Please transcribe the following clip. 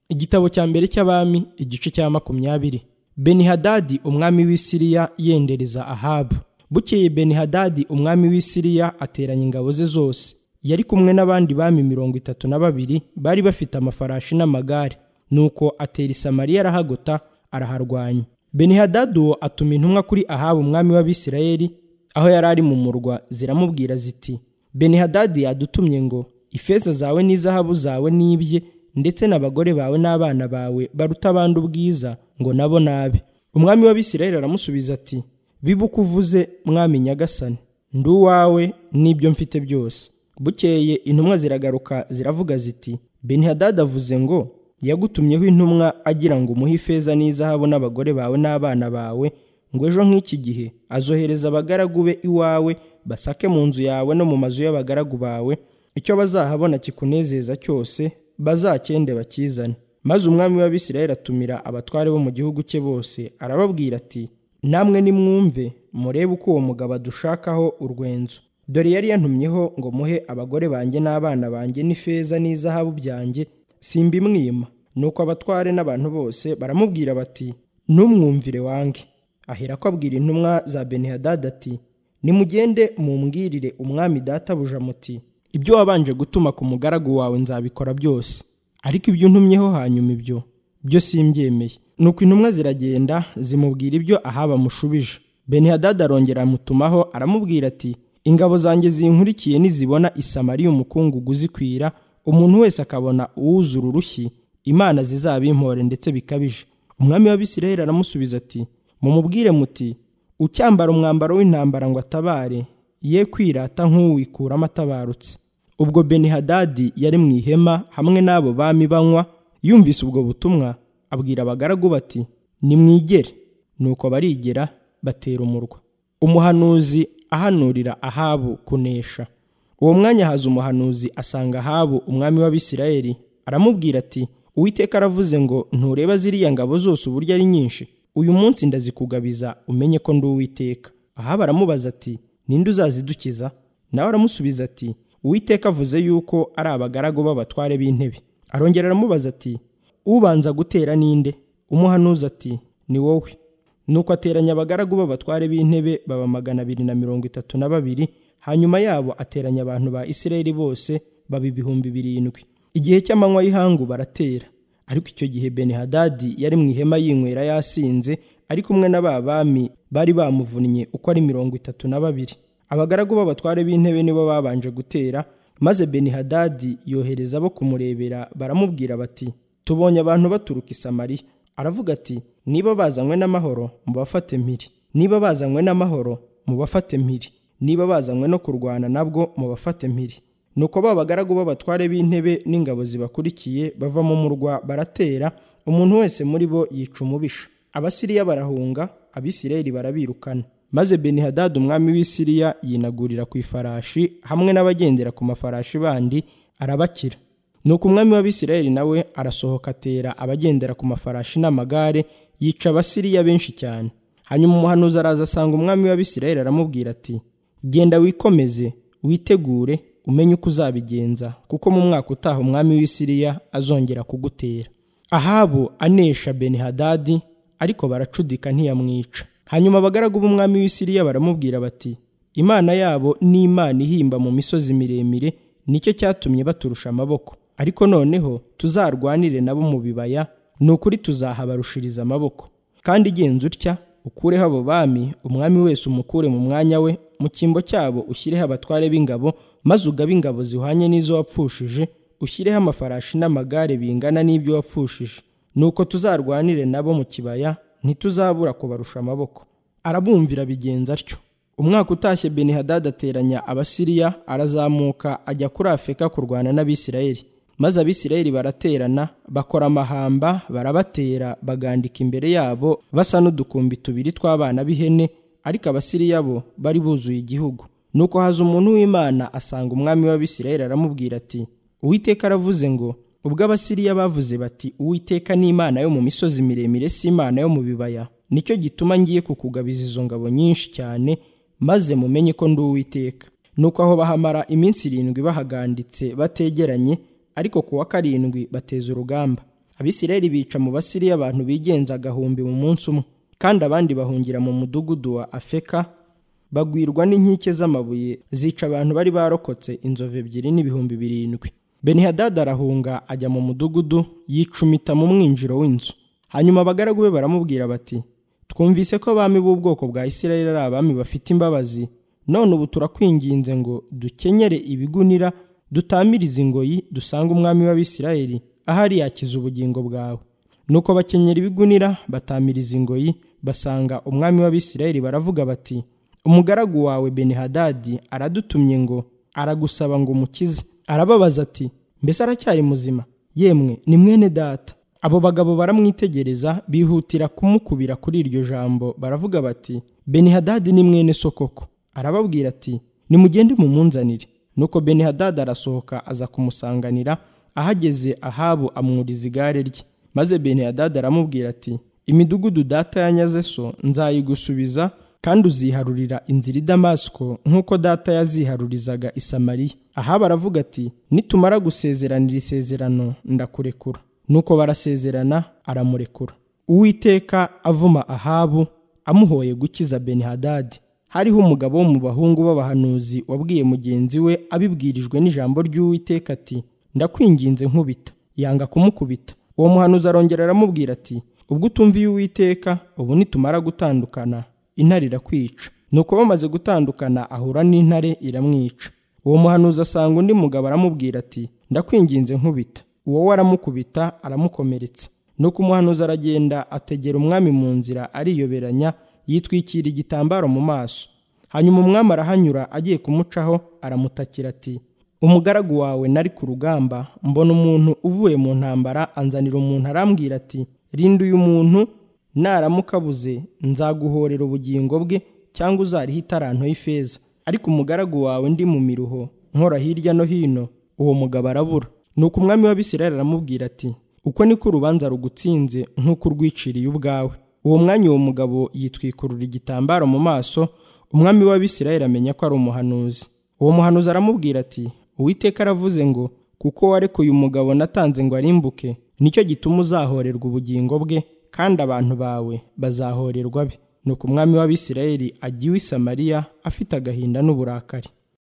igitabo cya mbere cy'abami igice cya makumyabiri benihadadi umwami w'i siriya yendereza ahabu bukeye benihadadi umwami w'i siriya ateranya ingabo ze zose yari kumwe n'abandi bami mirongo itatu na babiri bari bafite amafarashi n'amagare nuko atera isamariya arahagota araharwanya benihadadi uwo atuma intumwa kuri ahabu umwami w'abisirayeli aho yari ari mu murwa ziramubwira ziti benihadadi yadutumye ngo ifeza zawe n'izahabu zawe n'ibye ndetse n'abagore bawe n'abana bawe baruta abandi ubwiza ngo nabo nabe umwami w'abisirayeli aramusubiza ati bibuke uvuze mwami nyagasani ndi uwawe n'ibyo mfite byose bukeye intumwa ziragaruka ziravuga ziti benihadadi avuze ngo yagutumyeho intumwa agira ngo umuhe ifeza n'izahabu n'abagore bawe n'abana bawe ngo ejo nk'iki gihe azohereza abagaragu be iwawe basake mu nzu yawe no mu mazu y'abagaragu bawe icyo bazahabona kikunezeza cyose bazakende bakizane maze umwami w'abisirayeli atumira abatware bo mu gihugu cye bose arababwira ati namwe nimwumve murebe uko uwo mugabo adushakaho urwenzo dore yari yantumyeho ngo muhe abagore banjye n'abana banjye n'ifeza n'izahabu byanjye simbimwima nuko abatware n'abantu bose baramubwira bati ntumwumvire wange aherako abwira intumwa za benihadadi ati nimugende mumbwirire umwami databuja muti ibyo wabanje gutuma ku mugaragu wawe nzabikora byose ariko ibyo untumyeho hanyuma ibyo byo simbyemeye nuko intumwa ziragenda zimubwira ibyo ahaba amushubije benihadadi arongera amutumaho aramubwira ati ingabo zanjye zinkurikiye nizibona isamariya umukungugu zikwira umuntu wese akabona uwuzura urushyi imana zizabimpore ndetse bikabije umwami w'abisirayeli aramusubiza ati mumubwire muti ucyambara umwambaro w'intambara ngo atabare ye kwirata nk'uwikuramo atabarutse ubwo benihadadi yari mu ihema hamwe n'abo bami banywa yumvise ubwo butumwa abwira abagaragu bati nimwigere nuko barigera batera umurwa umuhanuzi ahanurira ahabu kunesha uwo mwanya haza umuhanuzi asanga ahabu umwami w'abisirayeli aramubwira ati uwiteka aravuze ngo ntureba ziriya ngabo zose uburyo ari nyinshi uyu munsi ndazikugabiza umenye ko ndi uwiteka aha baramubaza ati ninde uzazidukiza nawe aramusubiza ati uwiteka avuze yuko ari abagaragu b'abatware b'intebe arongera aramubaza ati ubanza gutera ninde umuhanuza ati ni wowe nuko ateranya abagaragu b'abatware b'intebe baba magana abiri na mirongo itatu na babiri hanyuma yabo ateranya abantu ba isirayeli bose baba ibihumbi birindwi igihe cy'amanywa y'ihangu baratera ariko icyo gihe benihadadi yari mu ihema yinywera yasinze ari kumwe na ba bami bari bamuvunnye uko ari mirongo itatu na babiri abagaragu b'abatware b'intebe nibo babanje gutera maze benihadadi yohereza abo kumurebera baramubwira bati tubonye abantu baturuka i samariya aravuga ati niba bazanywe n'amahoro mubafate mpiri niba bazanywe n'amahoro mubafate mpiri niba bazanywe no kurwana nabwo mubafate mpiri nuko ba bagaragu b'abatware b'intebe n'ingabo zibakurikiye bava mu murwa baratera umuntu wese muri bo yica umubisha abasiriya barahunga abisirayeli barabirukana maze benihadadi umwami w'isiriya yinagurira ku ifarashi hamwe n'abagendera ku mafarashi bandi arabakira nuko umwami w'abisirayeli nawe arasohoka atera abagendera ku mafarashi n'amagare yica abasiriya benshi cyane hanyuma umuhanuzi araza asanga umwami w'abisirayeli aramubwira ati genda wikomeze witegure umenye uko uzabigenza kuko mu mwaka utaha umwami w'isiriya azongera kugutera ahabu anesha benihadadi ariko baracudika ntiyamwica hanyuma abagaragu b'umwami w'isiriya baramubwira bati imana yabo ni imana ihimba mu misozi miremire nicyo cyatumye baturusha amaboko ariko noneho tuzarwanire nabo mu bibaya ni ukuri tuzahabarushiriza amaboko kandi igenza utya ukureho abo bami umwami wese umukure mu mwanya we mu cyimbo cyabo ushyireho abatware b'ingabo maze ugabe ingabo zihwanye n'izo wapfushije ushyireho amafarashi n'amagare bingana n'ibyo wapfushije nuko tuzarwanire nabo mu kibaya ntituzabura kubarusha amaboko arabumvira bigenza atyo umwaka utashye benihadadi ateranya abasiriya arazamuka ajya kuri afurika kurwana n'abisirayeli maze abisirayeli baraterana bakora amahamba barabatera bagandika imbere yabo basa n'udukumbi tubiri tw'abana b'ihene ariko abasiriya bo bari buzuye igihugu nuko haza umuntu w'imana asanga umwami w'abisirayeli aramubwira ati uwiteka aravuze ngo ubwo abasiriya bavuze bati uwiteka ni imana yo mu misozi miremire si imana yo mu bibaya nicyo gituma ngiye kukugabiza izo ngabo nyinshi cyane maze mumenye ko ndi uwiteka nuko aho bahamara iminsi irindwi bahaganditse bategeranye ariko ku wa karindwi bateza urugamba abisirayeli bica mu basiriya abantu bigenza agahumbi mu munsi umwe kandi abandi bahungira mu mudugudu wa afeka bagwirwa n'inkike z'amabuye zica abantu bari barokotse inzovu ebyiri n'ibihumbi birindwi benihadadi arahunga ajya mu mudugudu yicumita mu mwinjiro w'inzu hanyuma abagaragu be baramubwira bati twumvise ko abami b'ubwoko bwa isirayeli ari abami bafite imbabazi none ubu turakwinginze ngo dukenyere ibigunira dutamirize ingoyi dusange umwami w'abisirayeli ahari yakiza ubugingo bwawe nuko bakenyera ibigunira batamiriza ingoyi basanga umwami w'abisirayeli baravuga bati umugaragu wawe benihadadi aradutumye ngo aragusaba ngo umukize arababaza ati mbese aracyari muzima yemwe ni mwene data abo bagabo baramwitegereza bihutira kumukubira kuri iryo jambo baravuga bati benihadadi ni mwene sokoko arababwira ati nimugende mumunzanire nuko benihadadi arasohoka aza kumusanganira ahageze ahabu amwuriza igare rye maze benihadadi aramubwira ati imidugudu data yanyaze so nzayigusubiza kandi uziharurira inzira i damasiko nk'uko data yaziharurizaga i samariya ahaba aravuga ati nitumara gusezeranira isezerano ndakurekura nuko barasezerana aramurekura uwiteka avuma ahabu amuhoye gukiza benihadadi hariho umugabo wo mu bahungu b'abahanuzi wabwiye mugenzi we abibwirijwe n'ijambo ry'uwiteka ati ndakwinginze nkubita yanga kumukubita uwo muhanuzi arongera aramubwira ati ubwo utumviye uwiteka ubu nitumara gutandukana intare irakwica nuko bamaze gutandukana ahura n'intare iramwica uwo muhanuzi asanga undi mugabo aramubwira ati ndakwinginze nkubita uwo waramukubita aramukomeretsa nuko umuhanuzi aragenda ategera umwami mu nzira ariyoberanya yitwikira igitambaro mu maso hanyuma umwami arahanyura agiye kumucaho aramutakira ati umugaragu wawe nari ku rugamba mbona umuntu uvuye mu ntambara anzanira umuntu arambwira ati rinda uyu muntu naramukabuze nzaguhorera ubugingo bwe cyangwa uzariho itaranto y'ifeza ariko umugaragu wawe ndi mu miruho nkora hirya no hino uwo mugabo arabura nuko umwami w'abisirayeli aramubwira ati uko niko urubanza rugutsinze nk'uko urwiciriye ubwawe uwo mwanya uwo mugabo yitwikurura igitambaro mu maso umwami w'abisirayeli amenya ko ari umuhanuzi uwo muhanuzi aramubwira ati uwiteka aravuze ngo kuko warekuye umugabo natanze ngo arimbuke nicyo gituma uzahorerwa ubugingo bwe kandi abantu bawe bazahorerwa be nuko umwami w'abisirayeli ajya iwe i samariya afite agahinda n'uburakari